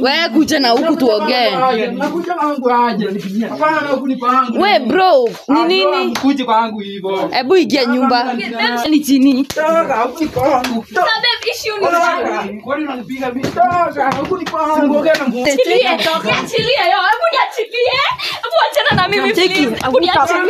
we kuja na huku tuongee Nakuja kwangu aje. Hapana na huku ni kwangu. we bro ni nini Mkuje kwangu hivyo. hebu ingia nyumba ni chini Toka huku ni kwangu. Sasa babe, issue ni Toka. Kwani unanipiga mimi? Toka huku ni kwangu. Ongea na Mungu. Niachilie, niachilie, yo, hebu niachilie. Hebu achana na mimi Cheki. please. Hebu niachilie.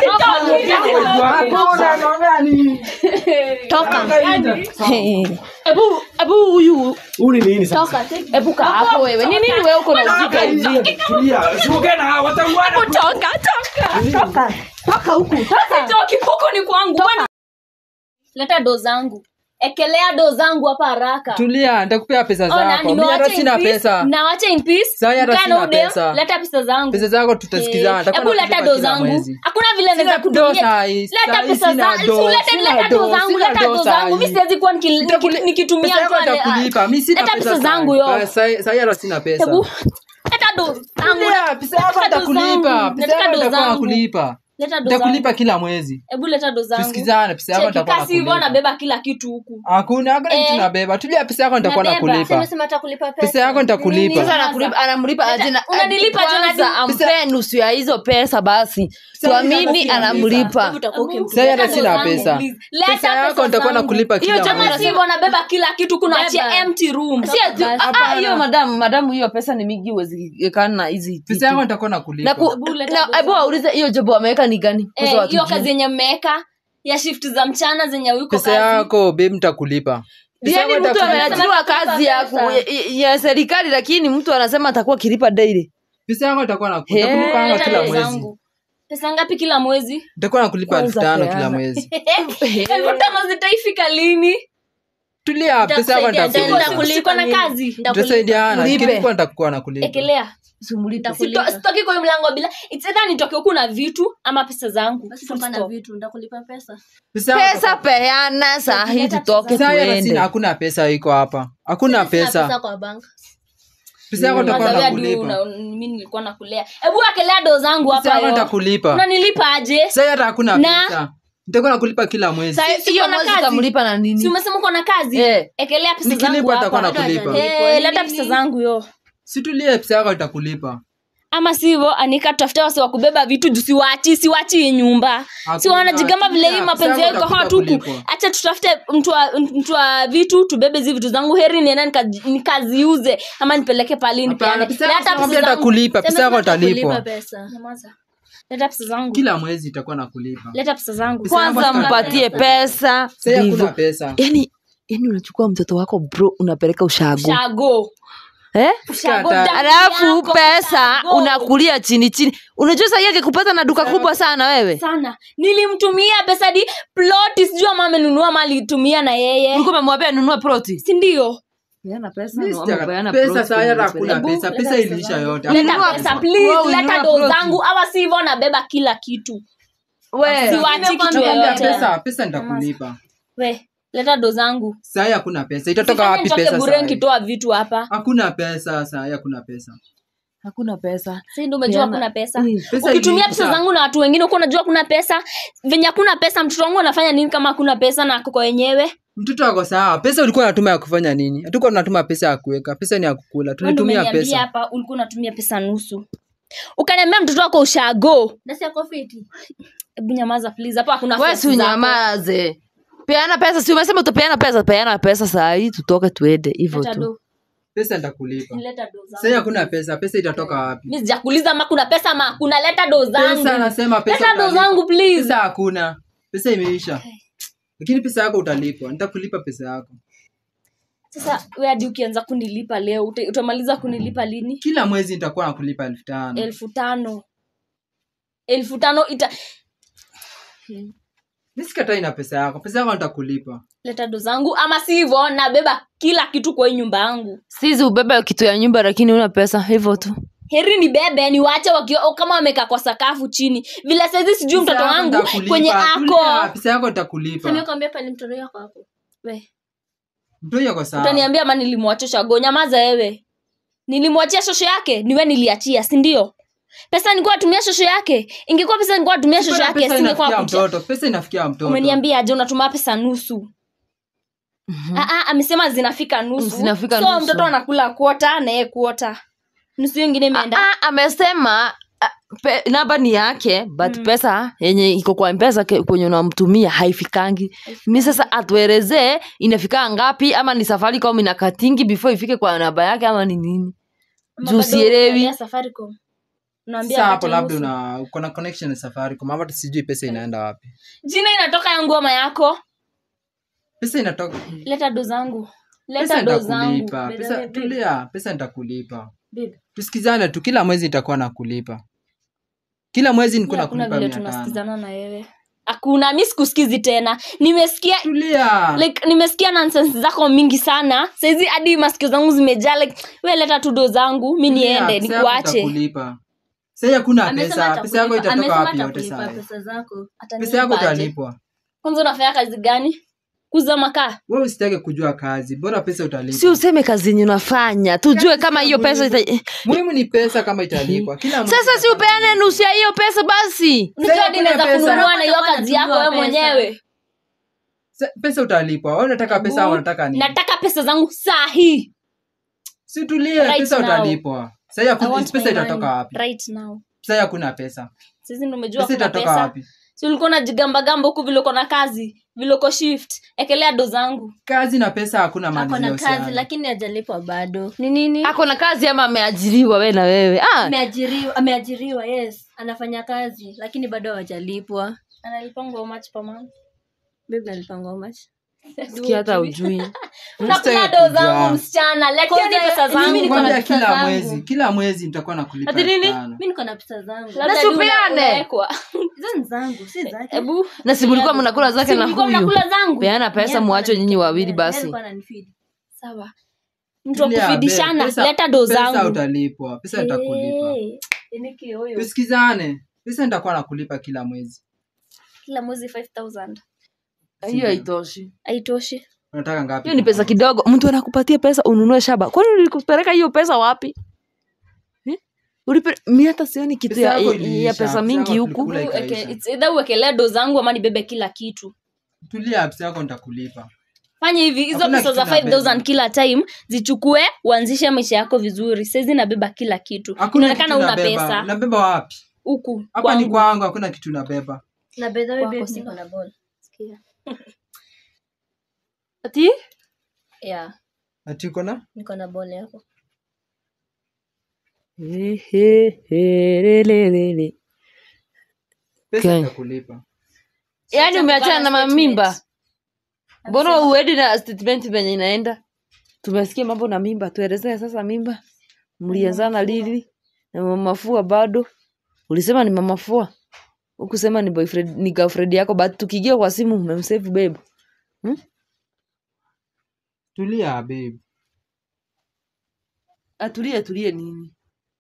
Hakuna naongea nini? toka Nje. Hey. hebu hebu huyu Huu ni nini sasa? Toka, take- hebu kaa hapo wewe ni nini wewe uko na ujika hivi Tulia. Usiongee na hawa watauana. Hebu toka, toka. toka huku Sitoki, huku ni kwangu. Bwana. Leta do zangu ekelea do zangu hapa haraka tulia nitakupea pesa Ona, zako mi nimewacha hata in sina peace, pesa nawacha in peace. Sasa hata Mkaa na sina udem, pesa. leta pesa zangu pesa zako tutasikizana Eh, nitakuwa hebu leta nakulipa do kila zangu mwezi. hakuna vile Sina naweza do kutumia sahi, leta sahi pesa sina zangu do, Si ulete sina leta do, do zangu sina leta do do zangu sahi. mi siwezi kuwa niki- Nitakuli- niki- nikitumia pesa yako mtu ale- nitakulipa mi sina leta pesa pesa sahi. zangu yo Ah, sahi sahi hata sina pesa hebu leta do zangu Tulia, pesa yako Leta do nitakulipa zangu. pesa Nataka yako do nitakuwa zangu. nakulipa leta do nitakulipa zangu kila mwezi hebu leta do zangu tusikizane pesa yako Cheki, nitakuwa kasi hivyo nakulipa nabeba kila kitu huku hakuna hakuna Eh. kitu nabeba tulia pesa yako nitakuwa Nabeba. nakulipa Sema atakulipa pesa. pesa yako nitakulipa Nini? sasa anakulipa anamlipa aje na Unanilipa aje na kwanza di- ampee nusu ya hizo pesa basi tuamini anamlipa Sasa hata sina pesa. Leta pesa yako pesa nitakuwa zangu. nakulipa Hiyo kila jamaa kama mwezi sivyo nabeba kila kitu kunaachia empty room si ati ah, ah, hiyo madamu madamu hiyo pesa ni mingi uwezekana na hizi pesa vitu. yako nitakuwa na nakulipa ku- Hebu leta na- doza. hebu waulize hiyo job wameweka ni gani Eh, Kwanza hiyo watujue. kazi yenye mmeweka ya shift za mchana zenye uko pesa kazi yako babe nitakulipa Pesa yaani yako mtu nitakulipa. ameajiriwa kazi ya, ku- ya, ya serikali lakini mtu anasema atakuwa akilipa daily pesa yako nitakuwa naku- He. nitakulipa Leta kila do mwezi zangu. pesa ngapi kila mwezi nitakuwa nakulipa elfu Kwanza tano peana. kila mwezi elfu tano zitaifika lini tulia pesa yako Siko- nitakulipa siko na kazi tutasaidiana Ulipe. kilikuwa nitakuwa nakulipa ekelea Simulipe. Sito- sitoki kwa hiyo mlango bila It's either nitoke huku na vitu ama pesa zangu Full stop. pesa yako pesa peana saa hii tutoke Sasa hata tuende sina hakuna pesa iko hapa hakuna pesa pesa yako nitakuwa Mazawia du, nakulipa na- mimi nilikuwa nakulea hebu akelea do zangu pesa hapa yako yo nitakulipa unanilipa aje sasa hata hakuna Na- pesa nitakuwa nakulipa kila mwezi Sa- Si- hiyo siko na mwezi kazi. utamlipa na si nini umesema uko na kazi Eh. ekelea pesa zangu nikilipa nitakuwa hapa nakulipa Eh, leta pesa zangu yo situlie pesa yako itakulipa ama sivyo anika tafuta wasi wa kubeba vitu juu siwachi siwachi hii nyumba Hakuna, si wanajigamba vile hii tulia, mapenzi pesa yao iko yako hot huku utakulipa. acha tutafute mtu wa- mtu wa vitu tubebe hizi vitu zangu heri nienda nika- nikaziuze ama nipeleke pali Hapana, nipeane pesa yako leta pesa nakwambia zangu nitakulipa pesa yako italipwa Nyamaza. leta pesa zangu kila mwezi itakuwa nakulipa leta pesa zangu Pesa yangu kwanza sina mpatie pesa sasa hakuna ndivyo pesa yani yani unachukua mtoto wako bro unapeleka ushago shago eh? Ushago, Kata. damu alafu yako, pesa ushago. unakulia chini chini unajua sahii akikupata na duka kubwa sana wewe sana nilimtumia pesa di ploti sijui ama amenunua mali tumia na yeye ulikuwa umemwambia nunua ploti sindio peana pesa Mimi no, sitaka- amepeana pesa ploti saa hata kwenye hakuna peleka. pesa pesa iliisha yote leta Hakuna pesa Wewe please ulinunua leta do ploti. zangu awa sivyo nabeba kila kitu We, siwachi kitu Nakwambia yoyote pesa pesa nitakulipa we leta do zangu saa hakuna pesa itatoka Sifanye wapi nitoke pesa bure saa hii? nikitoa vitu hapa hakuna pesa saa hakuna pesa hakuna pesa si ndo umejua Peana- kuna pesa Mm. Pesa ukitumia iliisha. pesa zangu na watu wengine huko unajua kuna pesa venye hakuna pesa mtoto wangu anafanya nini kama hakuna pesa na ako kwa wenyewe mtoto ako sawa pesa ulikuwa unatuma ya kufanya nini hatukuwa tunatuma pesa ya kuweka pesa ni ya kukula Wewe ndo tulitumia umeniambia pesa hapa ulikuwa unatumia pesa nusu ukaniambia mtoto wako ushago hebu nyamaza please hapa hakuna we face si zako. unyamaze peana pesa si umesema utapeana pesa peana pesa saa hii tutoke tuende hivyo Leta tu do. pesa nitakulipa Leta do zangu. sasa hakuna pesa pesa itatoka wapi mi sijakuuliza ama kuna pesa ama kuna leta do zangu pesa nasema pesa leta do utalipa. zangu please pesa hakuna pesa imeisha lakini pesa yako utalipwa nitakulipa pesa yako sasa we hadi ukianza kunilipa leo uta- utamaliza kunilipa lini kila mwezi nitakuwa nakulipa elfu tano elfu tano elfu tano ita mi sikatai na pesa yako pesa yako nitakulipa leta do zangu ama si hivyo nabeba kila kitu kwa hii nyumba yangu sisi ubebe kitu ya nyumba lakini una pesa hivyo tu heri ni bebe niwache wakio kama wamekaa kwa sakafu chini vile saizi sijui Pesa mtoto yako wangu nitakulipa. kwenye Tulia, ako pesa yako nitakulipa We, mtu yako sawa utaniambia ma nilimwacha shago nyamaza wewe nilimwachia shosho yake niwe niliachia sindio pesa nilikuwa natumia shosho yake ingekuwa pesa nilikuwa natumia shosho Pesa yake inafikia singekuwa kucha mtoto pesa inafikia mtoto umeniambia aje unatuma pesa nusu Ah, ah, amesema zinafika nusu Zinafika so nusu. mtoto anakula kuota na yeye kuota nusu hiyo ingine imeenda Ah, amesema ah, pe, namba ni yake but pesa yenye iko kwa mpesa ke- kwenye unamtumia haifikangi mi sasa atuelezee inafika ngapi ama ni safari kama inakatingi before ifike kwa namba yake ama ni nini Ama juu bado sielewi. unaangalia Safaricom. Unaambia sasa apate hapo labda nusu. una uko na connection na safaricom ama hata sijui pesa inaenda wapi jina inatoka ya ngoma yako pesa inatoka leta do zangu pesa leta do zangu nitakulipa By the pesa way, babe, tulia pesa nitakulipa babe, tusikizane tu kila mwezi nitakuwa nakulipa kila mwezi niko mi hakuna nakulipa vile mia tano tunasikizana na wewe hakuna mi sikusikizi tena nimesikia tulia like nimesikia nonsense zako mingi sana saizi hadi masikio zangu zimejaa like we leta tu do zangu mi niende Pesa yako nikuache nitakulipa sasa hakuna Amesema pesa pesa yako atakulipa- itatoka amesema wapi yote atakulipa sasa pesa zako pesa yako Atanilipaje? utalipwa kwanza unafanya kazi gani kuza makaa wewe usitake kujua kazi bora pesa utalipwa si useme kazi yenye unafanya tujue kama hiyo pesa ita... muhimu ni pesa kama italipwa kila mwezi sasa si upeane nusu ya hiyo pesa basi Unajua Sasa hadi hakuna naweza pesa. kununua na hiyo Unataka kazi yako kununua wewe pesa. mwenyewe Sa- pesa utalipwa wewe unataka pesa au unataka nini nataka pesa zangu saa hii si tulie Right pesa now. utalipwa sasa I hakuna want pesa my itatoka money wapi right now sasa hakuna pesa sisi ndo umejua pesa kuna itatoka pesa wapi si ulikuwa unajigambagamba huku vile uko na kazi vile uko shift ekelea do zangu kazi na pesa hakuna mali ako na kazi zinahusiana. lakini hajalipwa bado ni nini ako na kazi ama ameajiriwa we na wewe ah, ameajiriwa ameajiriwa yes anafanya kazi lakini bado hawajalipwa analipangwa much per month bibi alipangwa how much sikia hata ujui nakula Usitake do zangu kujua. msichana leteni Kwanza, pesa mimi zangu niko na Nikwambia pesa kila zangu. mwezi kila mwezi nitakuwa nakulipa Ati nini? elfu tano. mi niko na pesa zangu Labda Na hadi una- siupeane. unawekwa. hizo ni zangu si zake Hebu na si mlikuwa mnakula zake si na mlikuwa huyu mnakula zangu peana pesa mwacho nyinyi wawili basi sawa mtu wa Tulia, kufidishana babe. Pesa- leta do pesa zangu utalipwa pesa nitakulipa Eh, tusikizane pesa nitakuwa nakulipa kila mwezi kila mwezi 5000 hiyo haitoshi haitoshi unataka ngapi hiyo ni pesa kidogo mtu anakupatia pesa ununue shamba kwani ulikupeleka hiyo pesa wapi Eh? Ulipe- mi hata sioni kitu Pesa ya, yako ya iliisha, pesa pesa mingi yako huku tulikula Ueke- ikaisha. it's either uwekelee do zangu ama nibebe kila kitu tulia pesa yako nitakulipa fanya hivi hizo Hakuna pesa za kitu nabeba. 5000 kila time zichukue uanzishe maisha yako vizuri saizi nabeba kila kitu Hakuna inaonekana kitu una nabeba. pesa nabeba wapi huku hapa ni kwangu. kwangu hakuna kitu nabeba na by the way, Kwako babe, sina. niko na ball Sikia. ati yeah ati uko na niko na ball yako He, he, he, le, le, le, le. pesa Okay. nitakulipa yaani umeachana na statement. mamimba mbona uedi na statement venye inaenda tumesikia mambo na mimba tuelezee sasa mimba mlianzana lili na mamafua bado ulisema ni mamafua ukusema ni boyfriend ni girlfriend yako but tukigia kwa simu umemsave babe tulia babe atulie tulie nini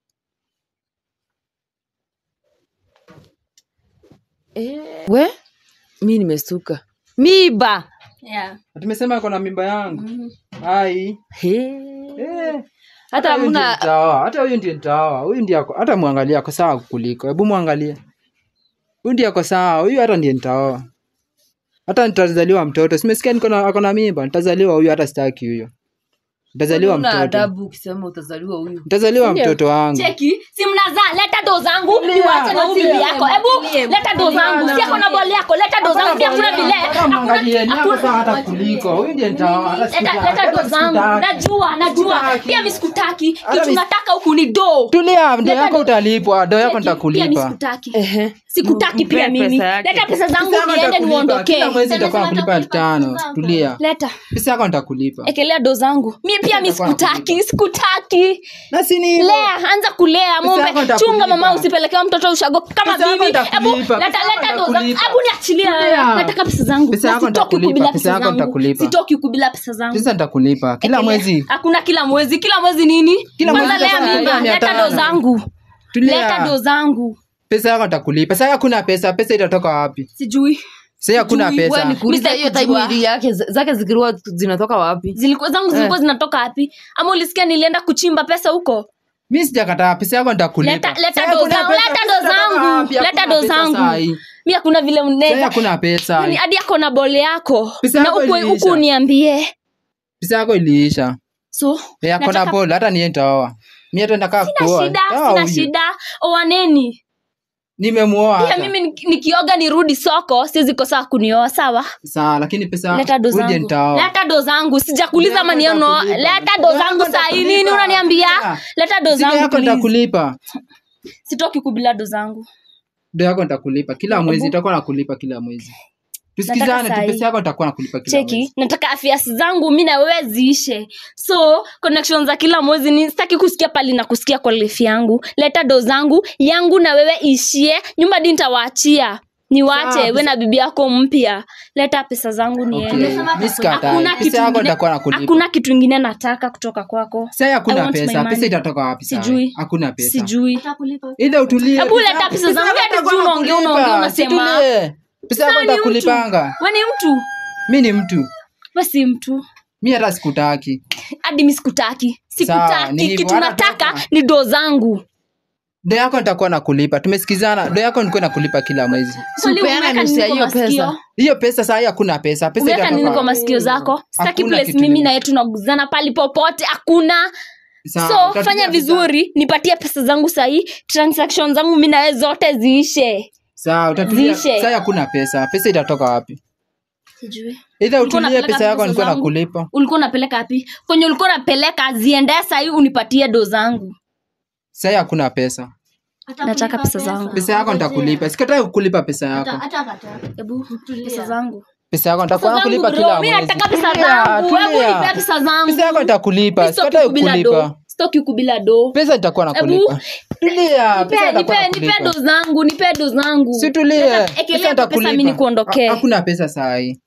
eh, we mi nimestuka miba yeah tumesema ako na mimba yangu ai He. Eh, hata huyu ndiye hamna nitaoa, hata huyu ndiye nitaoa huyu ndiye ako hata mwangalie ako sawa kuliko hebu mwangalie huyu ndiye ako sawa huyu hata ndiye nitaoa hata nitazaliwa mtoto simesikia niko na ako na mimba nitazaliwa huyu hata sitaki huyo nitazaliwa Una mtoto adabu ukisema utazaliwa huyu nitazaliwa mtoto wangu cheki si mnazaa leta do zangu niwache na huyu bibi yako hebu leta do zangu si ako na boli yako leta do zangu si hakuna vile Hata mwangalie, ni ako sawa hata kuliko huyu ndiye nitaoa hata leta sikutaki, leta hata do zangu sikutaki. najua najua Sikutaki. pia mi sikutaki Hata kitu mi- nataka huku ni do tulia ndo Leta yako do- utalipwa ndo yako Cheki, pia mi nitakulipa sikutaki Ehe. sikutaki Mpe pia mimi pesa yake. leta pesa zangu Pesa yako niende nitakulipa. niondokee kila mwezi nitakuwa nakulipa elfu tano tulia leta pesa yako nitakulipa ekelea do zangu mi pia mi Nitakuwa sikutaki sikutaki na si ni hivyo. lea anza kulea Pesa yako mombe nitakulipa. chunga mama usipelekewa mtoto ushago kama Pesa yako mimi hebu nitakulipa. leta Pesa yako leta do zangu nitakulipa. hebu niachilie Tulia. nataka pesa zangu Pesa Na yako sitoki huku nitakulipa. bila Pesa pesa yako zangu nitakulipa. sitoki huku bila pesa zangu pesa nitakulipa kila Ekelea. mwezi hakuna kila mwezi kila mwezi nini Kila kwanza mwezi lea nitakuwa mimba nakulipa mia leta do tano. zangu leta do tulia zangu pesa yako nitakulipa sasa hakuna pesa pesa itatoka wapi sijui sasa hakuna Sijui, Wewe pesa nikuuliza Mr. hiyo Kujua. time ili yake zake zikiwa zinatoka wapi zilikuwa zangu zilikuwa zinatoka wapi ama ulisikia nilienda kuchimba pesa huko mi sijakataa pesa yako nitakulipa leta leta Sasa do hakuna zangu pesa, leta pesa do itatoka zangu wapi? leta Hakuna do pesa zangu saa hii. mi hakuna vile Sasa mnaweza hakuna pesa Yaani hadi ako na bole yako Pesa na yako huku iliisha. huku niambie pesa yako iliisha so Eh, ako na nataka- bol hata niye nitaoa mi hata nataka sina kuoa shida Nitaoa sina huyu. shida owaneni nimemuoa pia hata. mimi niki- nikioga nirudi soko siwezi kosa kunioa sawa sawa lakini pesa leta do uje zangu nitaoa leta do zangu sijakuuliza Ndio maneno nitakulipa. leta Ndio do zangu yako sahii nitakulipa. nini unaniambia Sikia. leta do Siku zangu yako please. nitakulipa sitoki kubila do zangu do yako nitakulipa kila mwezi Ebu. nitakuwa nakulipa kila mwezi tusikizane tu sahi. pesa yako nitakuwa nakulipa kila cheki mwezi nataka afya zangu mi na wewe ziishe so connection za kila mwezi ni sitaki kusikia pali na kusikia kwa life yangu leta do zangu yangu na wewe ishie nyumba di nitawaachia niwache Sawa, we pesa- na bibi yako mpya leta pesa zangu niende Okay, mi sikatai. Hakuna kitu pesa yako ingine- nitakuwa nakulipa hakuna kitu ingine nataka kutoka kwako sasa I hakuna want my pesa money. pesa itatoka wapi sasa Sijui. hakuna pesa sijui Atakulipa. ile utulie Hebu pesa leta yako- pesa zangu, yako hadi nitakuwa sijui unaongea, nakulipa. unaongea, unasema. Situlie. pesa yako Sasa ni mtu. nitakulipanga we ni mtu mi ni mtu basi mtu mi hata sikutaki hadi mi sikutaki Sawa, ni sikutaki hivyo, kitu hata nataka kama- ni do zangu do yako nitakuwa nakulipa tumesikizana do yako nilikuwa nakulipa kila mwezi Swali Upeana umeweka nusu nini ya kwa hiyo masikio? pesa. hiyo pesa saa hii hakuna pesa pesa umeweka itatoka nini kwa wapi? masikio zako sitaki Hakuna place kitu mimi nime- na yetu tunaguzana pali popote hakuna Sawa, so utatumia fanya pesa- vizuri nipatie pesa zangu sahii transaction zangu mi nawe zote ziishe sawa utatumia Ziishe. saa hii hakuna pesa pesa itatoka wapi sijui idha Ulikuwa utulie unapeleka pesa yako pesa nilikuwa zangu? nakulipa ulikuwa unapeleka wapi kwenye ulikuwa unapeleka ziendee sahii unipatie do zangu saa hii hakuna pesa Atakulipa Nataka pesa zangu. pesa yako nitakulipa sikatai kukulipa pesa Ata- yako atakataa. hebu Tulia. pesa zangu pesa yako nitakuwa Pesa zangu, nakulipa bro. kila Mi mwezi nataka pesa Tulia, zangu hebu tulia. nipe pesa zangu pesa yako nitakulipa Mi sitoki sikatai kubila kukulipa do sitoki kubila do pesa nitakuwa nakulipa Hebu, tulia nipe pesa nipe nitakuwa nipe nakulipa do zangu nipe do zangu situlie Leta- ekelea tu pesa mi nikuondokee Ha- hakuna pesa saa hii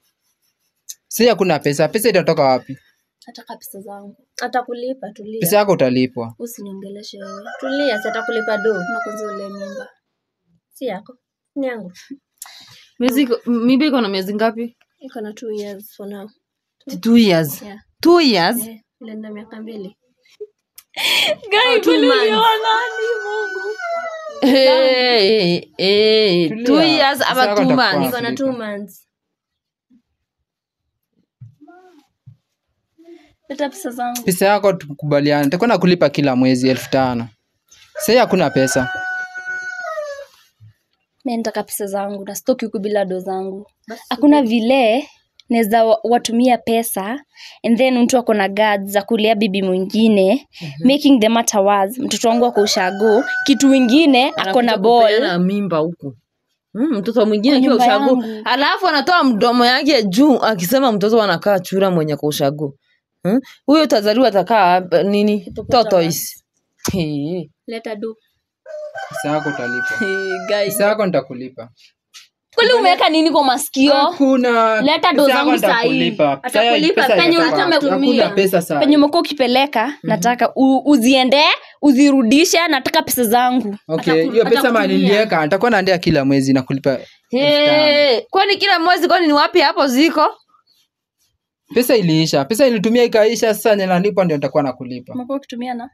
si hakuna pesa pesa itatoka wapi nataka pesa zangu atakulipa tulia pesa yako utalipwa usiniongeleshe wewe tulia si atakulipa do na kwanza ule mimba si yako ni yangu miezi iko- mimba iko na miezi ngapi iko na two years for now two years Yeah. two years Eh, ilienda miaka mbili Guy, two kweli months. ulioa nani Mungu hey, hey, Tulia. two years Pesa ama yako two itakuwa months iko na two months leta pesa zangu pesa yako tukubaliana nitakuwa nakulipa kila mwezi elfu tano sahii hakuna pesa mi nataka pesa zangu na stoki huku bila do zangu hakuna vile naweza wa- watumia pesa and then mtu ako na guards za kulea bibi mwingine making the matter worse mtoto wangu ako ushago kitu wingine ako na Anakuja ball kupeana mimba huku Mm, mtoto mwingine Kwa akiwa nyumba ushago yangu. alafu anatoa mdomo yake juu akisema mtoto anakaa chura mwenye kwa ushago Hmm? huyo utazaliwa atakaa hapa- nini tortoise Hey, leta do pesa yako utalipwa hey, guys. pesa yako nitakulipa kweli umeweka nini kwa masikio hakuna Leta do pesa yako zangu saa hii. nitakulipa. Pesa- Atakulipa pesa penye itatoka ulikuwa wapi? umetumia. hakuna pesa saa penye umekuwa ukipeleka nataka u, uziendee uzirudishe nataka pesa zangu okay Ataku- hiyo pesa atakutumia. mali niliweka nitakuwa naandea kila mwezi nakulipa hey, kwani kila mwezi kwani ni wapi hapo ziko pesa iliisha pesa ilitumia ikaisha sasa nye nalipa ndio nitakuwa nakulipa umekuwa ukitumia na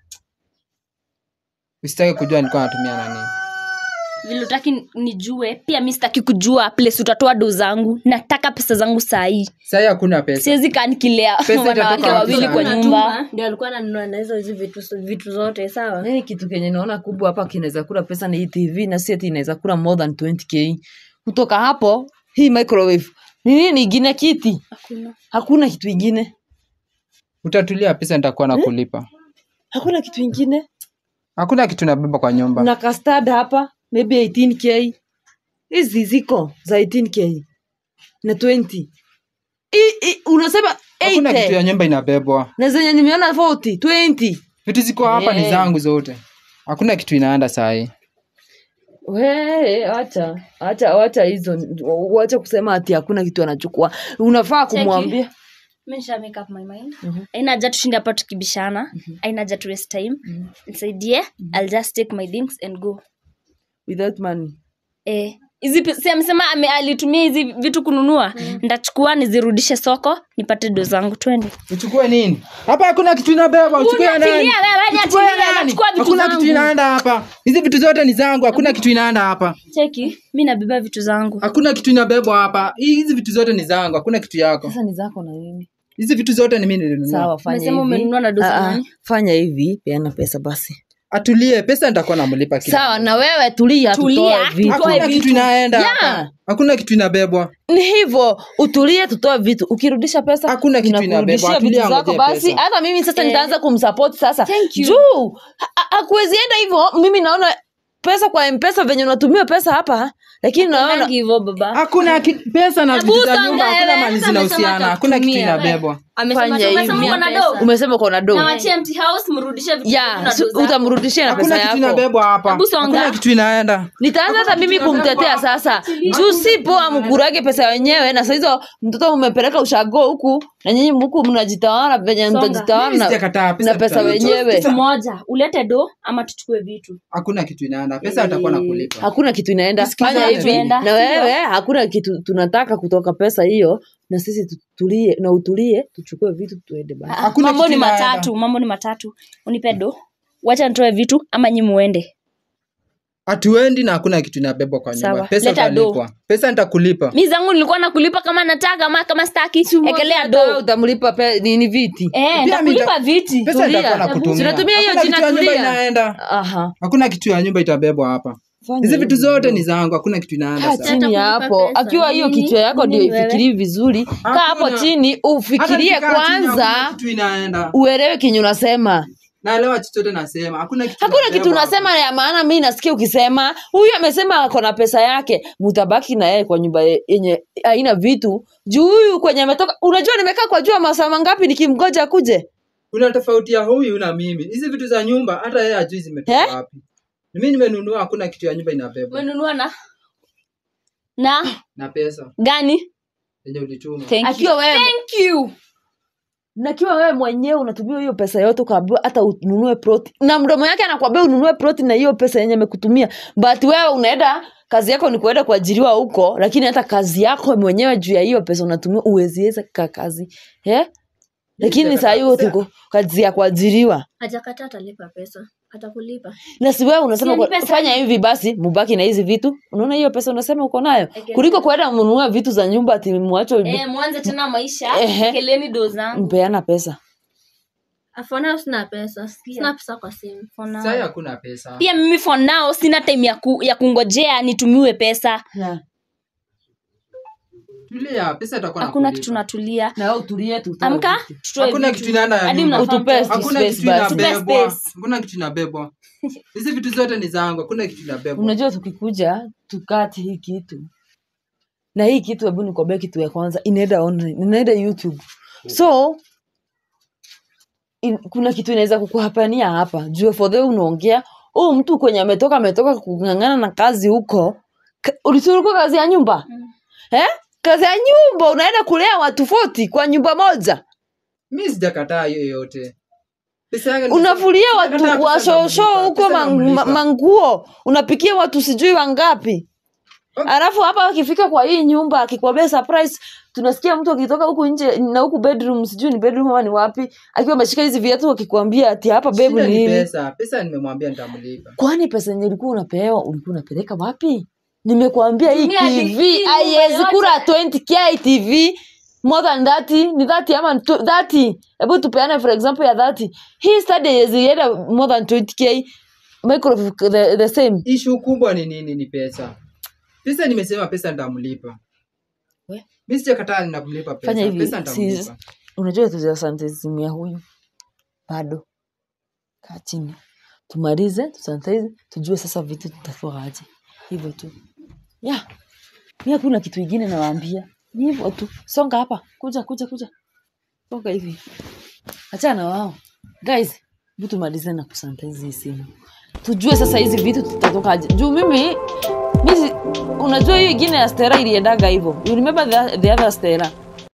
usitaki kujua nilikuwa natumia nani vile utaki nijue pia mi sitaki kujua place utatoa do zangu nataka pesa zangu sahii sahii hakuna pesa siwezi kaa nikilea Pesa wanawake itatoka wawili wapi kwa sana? nyumba Anatuma, ndio alikuwa ananunua na hizo hizi vitu vitu zote sawa nini kitu kenye naona kubwa hapa kinaweza kula pesa ni hii tv na si ati inaweza kula more than 20k kutoka hapo hii microwave ni nini ingine kiti hakuna hakuna kitu ingine utatulia pesa nitakuwa nakulipa hakuna kitu ingine hakuna kitu nabeba kwa nyumba na custard hapa maybe 18k hizi ziko za 18k na 20 I, I, unasema hakuna kitu ya 80 nyumba inabebwa na zenye nimeona 40 20 vitu ziko hapa ni Eh. zangu zote hakuna kitu inaenda sahii We, acha acha acha hizo wacha kusema ati hakuna kitu anachukua unafaa kumwambia mi nisha make up my mind aina haja tushinde hapa tukibishana aina haja tu waste time nisaidie i'll just take my things and go without money eh hizi pe- si amesema ame- alitumia hizi vitu kununua ndachukua nizirudishe soko nipate do zangu twende uchukue nini hapa hakuna kitu inabeba uchukue ya Unatilia nani wewe, Uchukue ya niachilia, nani? nachukua vitu hakuna zangu. kitu inaenda hapa hizi vitu zote ni zangu hakuna kitu inaenda hapa cheki mi nabeba vitu zangu hakuna kitu inabebwa hapa Hii- hizi vitu zote ni zangu hakuna kitu yako sasa ni zako na nini hizi vitu zote ni mimi nilinunua sawa fanya Umesema hivi umenunua na doza Ah, ah, nani? fanya hivi peana pesa basi atulie pesa nitakuwa namlipa kila sawa na wewe tulia Tulia, tutoe vitu hakuna kitu inaenda Yeah. hapa. hakuna kitu inabebwa ni hivyo utulie tutoe vitu ukirudisha pesa Hakuna kitu tunakurudishia inabebwa, vitu tulia zako ngojea basi pesa. hata mimi sasa nitaanza kumsupport sasa Thank you. juu ha- ha- hakuwezi enda hivyo mimi naona pesa kwa mpesa venye unatumia pesa hapa lakini naona Nangi hivyo baba hakuna ki- pesa na vitu za songa nyumba hakuna wewe, mali sasa zinahusiana amesema hakuna kitu atakutumia. inabebwa Amesema Fanya tu- hivi. umesema uko na Pesa. do umesema uko na do nawachia empty house mrudishe vitu ya vyenu na si- do zako. utamrudishia na hakuna pesa kitu yako inabebwa hapa Hebu songa. hakuna kitu inaenda nitaanza hata mimi kumtetea sasa juu si poa mkurage pesa wenyewe na sahizo mtoto umepeleka ushago huku na nyinyi huku mnajitawala venye Songa. mtajitawala Mimi na, sijakataa, pesa na pesa tutarudi. wenyewe kitu moja ulete do ama tuchukue vitu hakuna kitu inaenda pesa atakuwa na kulipa hakuna kitu inaenda Tusikizane fanya hivi tuenda. na wewe hakuna kitu tunataka kutoka pesa hiyo na sisi tutulie na utulie tuchukue vitu tuende basi Hakuna mambo kitu ni inaenda. matatu mambo ni matatu unipe do wacha nitoe vitu ama nyi muende hatuendi na hakuna kitu inabebwa kwa nyumba Sawa. pesa Leta do. utalipwa pesa nitakulipa mi zangu nilikuwa nakulipa kama nataka ama kama staki ekelea Hata wewe do utamlipa pe- nini viti eh, Pia nitakulipa mita- viti pesa Tulia. nitakuwa nakutumia Sinatumia hiyo Hakuna jina kitu ya nyumba tulia. inaenda aha hakuna kitu ya nyumba itabebwa hapa Fanya hizi vitu hivi. zote ni zangu hakuna kitu inaenda kaa sasa. chini kulipa hapo pesa. akiwa hiyo Nini? kichwa yako ndio Nini wewe? ifikirii vizuri kaa hapo Hakuna. chini Hata ufikirie nikikaa chini, hakuna kwanza kitu inaenda uelewe kinyu unasema naelewa chochote nasema hakuna kitu hakuna kitu inabebwa unasema ya maana mi nasikia ukisema huyu amesema ako na pesa yake mutabaki na yeye kwa nyumba ye- yenye haina vitu juu huyu kwenye ametoka unajua nimekaa kwa jua masaa mangapi nikimgoja akuje kuna tofauti ya huyu na mimi hizi vitu za nyumba hata yeye ajui zimetoka Eh? wapi mimi nimenunua hakuna kitu ya nyumba inabebwa umenunua na na na pesa gani yenye ulituma Thank you. akiwa wewe Thank you. nakiwa wewe mwenyewe unatumia hiyo pesa yote ukaambiwa hata ununue proti na mdomo yake anakwambia ununue proti na hiyo pesa yenye amekutumia but wewe unaenda kazi yako ni kuenda kuajiriwa huko lakini hata kazi yako mwenyewe juu ya hiyo pesa unatumia uweziweza ka kazi eh? lakini saa hiyo tuko kazi ya kuajiriwa hajakataa atalipa pesa atakulipa na si wewe unasema Si kwa- ni pesa fanya hivi basi mubaki na hizi vitu unaona hiyo pesa unasema uko nayo kuliko kuenda mnunua vitu za nyumba ati mwacho Eh, mwanze tena maisha Ehe. ekeleni do zangu mpeana pesa for now sina pesa sina pesa kwa simu For now. sasa hakuna pesa pia mimi for now sina time ya, ku, ya kungojea nitumiwe pesa tulia pesa itakuwa na hakuna kulipa. kitu natulia na wewe utulie tu amka tutoe hakuna vitu. kitu inaenda ya Hadi nyumba. mnafaa Utupe mtoe. hakuna space kitu basi. inabebwa Space. hakuna kitu inabebwa hizi vitu zote ni zangu hakuna kitu inabebwa unajua tukikuja tukati hii kitu na hii kitu hebu nikwambia kitu ya kwanza inaenda online inaenda youtube so in, kuna kitu inaweza kukuhapania hapa juu for the way unaongea huu mtu kwenye ametoka ametoka kung'ang'ana na kazi huko Ka- ulisuruka kazi ya nyumba eh? kazi ya nyumba unaenda kulea watu 40 kwa nyumba moja mi sijakataa hiyo yote pesa yangu ni- unafulia sijakataa watu pesa washosho namlipa, huko pesa man- namlipa. ma- manguo unapikia watu sijui wangapi Okay. alafu hapa akifika kwa hii nyumba akikwambia surprise tunasikia mtu akitoka huku nje na huku bedroom sijui ni bedroom ama ni wapi akiwa ameshika hizi viatu akikwambia ati hapa bebu Shida ni ni nini pesa pesa nimemwambia nitamlipa kwani pesa yenye ulikuwa unapewa ulikuwa unapeleka wapi nimekuambia hii Tumia tv bidii, haiwezi yote. kura 20k tv more than 30 ni 30 ama ni tw- 30 hebu tupeane for example ya 30 hii study haiwezi enda more than 20k micro the, the same ishu kubwa ni nini ni pesa pesa nimesema pesa nitamlipa We. mi sijakataa ninamlipa pesa fanya hivi pesa si, nitamlipa unajua tujasanitizimu ya huyu bado kaa chini tumalize tusanitize tujue sasa vitu tutafua aje hivyo tu ya mi hakuna kitu ingine nawaambia ni hivyo tu songa hapa kuja kuja kuja songa hivi achana na wao guys hebu tumalize na kusanitize hii simu tujue sasa hizi vitu tutatoka aje juu mimi mimi unajua hiyo ingine ya stera iliendaga hivyo you remember the, the other stera